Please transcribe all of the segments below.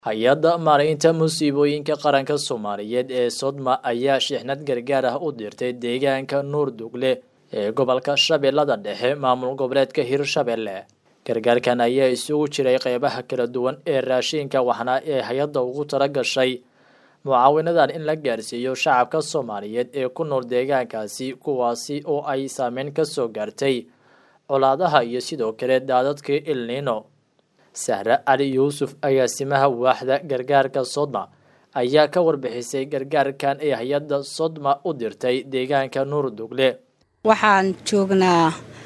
hay-adda maaraynta musiibooyinka qaranka soomaaliyeed ee sodma ayaa shixnad gargaar ah u dirtay deegaanka nuur dugle ee gobolka shabeellada dhexe maamul goboleedka hirshabelle gargaarkan ayaa isugu jiray qeybaha kala duwan ee raashinka waxna ee hay-adda ugu tala gashay mucaawinadan in la gaarsiiyo shacabka soomaaliyeed ee ku nool deegaankaasi kuwaasi oo ay saameyn ka soo gaartay colaadaha iyo sidoo kale daadadkii ilniino sahre cali yuusuf agaasimaha waaxda gargaarka sodma ayaa ka warbixisay gargaarkan ee hay-adda sodma u dirtay deegaanka nuur dugle waxaan joognaa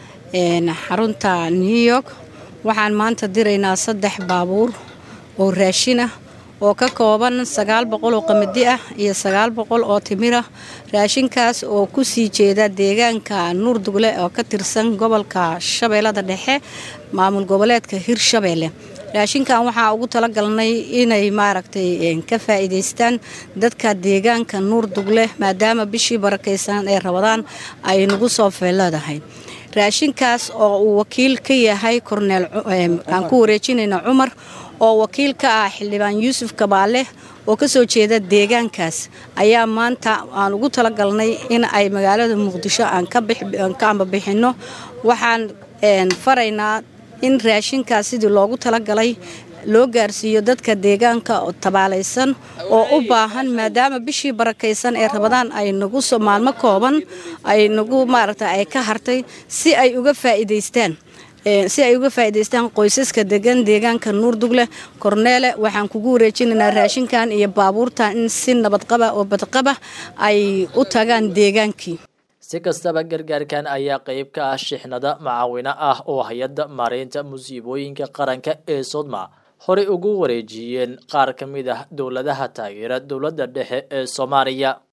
xarunta new york waxaan maanta diraynaa saddex baabuur oo raashin ah oo ka kooban sagaal boqol oo qamadi ah iyo sagaal boqol oo timir ah raashinkaas oo ku sii jeeda deegaanka nuur dugle oo ka tirsan gobolka shabeellada dhexe maamul goboleedka hirshabeelle raashinkan waxaa ugu talagalnay inay maaragtay ka faa'iidaystaan dadka deegaanka nuur dugle maadaama bishii barakaysan ee rabadaan ay nagu soo feeleedahay raashinkaas oo uu wakiil ka yahay korneel aan ku wareejinayna cumar oo wakiil ka ah xildhibaan yuusuf kabaale oo ka soo jeeda deegaankaas ayaa maanta aan ugu talagalnay in ay magaalada muqdisho aan ka ambabixinno waxaan faraynaa in raashinkaas sidii loogu talagalay loo gaarsiiyo dadka deegaanka tabaalaysan oo u baahan maadaama bishii barakaysan ee rabadaan ay nagu maalmo kooban ay nagu maaragta ay ka hartay si ay uga faa'iidaystaan si ay uga faa'iidaystaan qoysaska degan deegaanka nuur dugle korneele waxaan kugu wareejinaynaa raashinkan iyo baabuurtan in si nabadqaba oo badqaba ay u tagaan deegaankii si kastaba gargaarkan ayaa qeyb ka ah shixnada macaawino ah oo hay-adda maaraynta musiibooyinka qaranka ee sodma horey ugu wareejiyeen qaar ka mid ah dowladaha taageera dowladda dhexe ee soomaaliya